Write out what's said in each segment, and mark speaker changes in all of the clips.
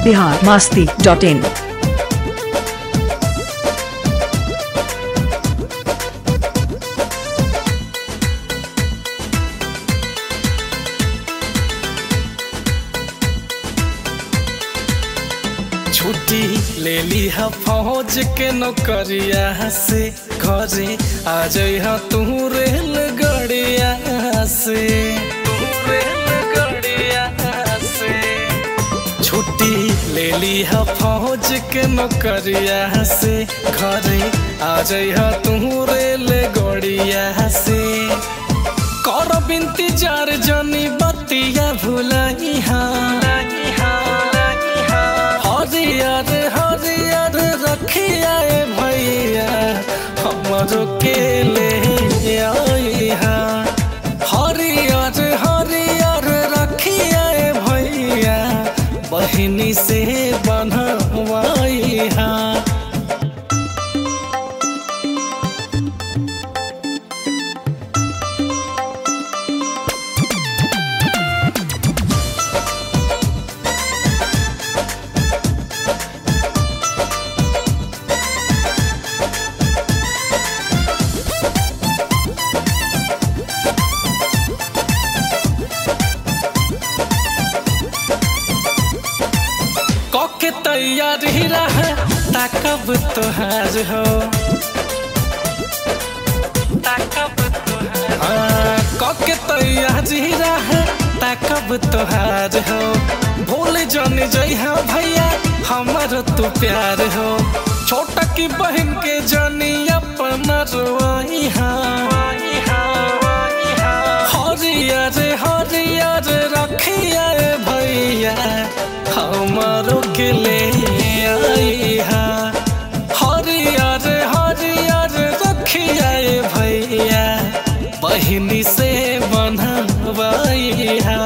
Speaker 1: Bihar Masti dot इन
Speaker 2: छुट्टी ले ली हा फौज के नौकरिया से घरे आ जइहा तू रेल गड़िया से तू रेल गड़िया से छुट्टी ले ली हा फौज के नौकरिया से घरे आ जइहा तू रेल गड़िया से कर बिनती जार जनी बतिया भुलाई हरियर हरियर रखिया ए भैया हमरो के ले आइहा हरियर हरियर रखिया ए भैया बहिनी से बनवाइहा कके तैयार ही रहे ताकब तोहार हो ताकब तोहार हाँ, कके तैयार ही रहे ताकब तोहार हो भूल जन जइहा भैया हमर तू प्यार हो छोटा की बहन के जनी अपना रोइहा हरियर हरियर रखिया ए भैया हमारो के ले आइहा हरियर हरियर रखिया ए भैया बहिनी से बनवाइहा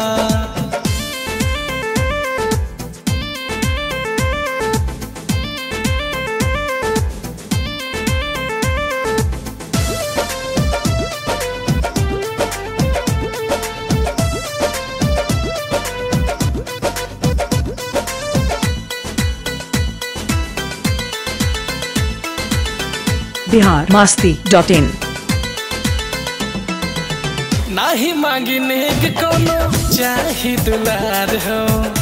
Speaker 1: बिहार मास्ती डॉट इन
Speaker 2: नाही मांगी नेग कोनो चाही दुलार हो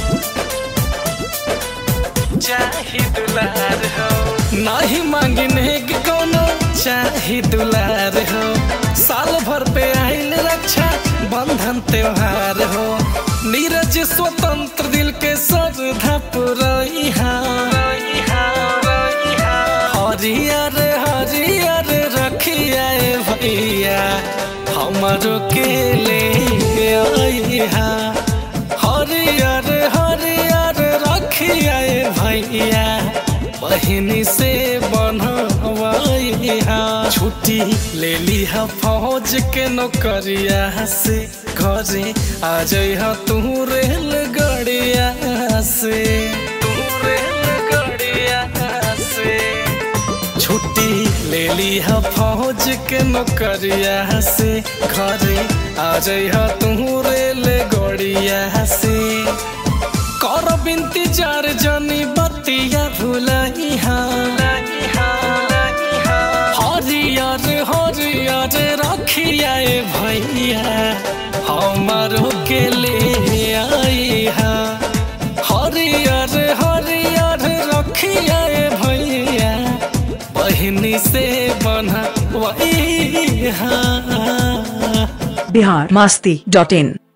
Speaker 2: चाही दुलार हो नाही मांगी नेग कोनो चाही दुलार हो साल भर पे आइल रक्षा बंधन त्योहार हो नीरज स्वतंत्र दिल के श्रद्धा पुरैहा हरियर हरियर रखिया ए भैया हमरो के ले आइहा हरियर हरियर रखिया ए भैया बहिनी से बनवाइहा छुट्टी ले लीहा फौज के नौकरिया से घरे आ जइहा तू रेल गड़िया से तू रेल गड़िया से छुट्टी ले लीहा फौज के नौकरिया से घरे आ जइहा तू रेल गड़िया से कर बिनती जार जनी बतिया भुलाइहा हरियर हरियर रखिया ए भैया हमारो के ले आइहा हरियर हरियर रखिया ए भैया बहिनी से बनवाइहा
Speaker 1: बिहार मास्ती डॉट इन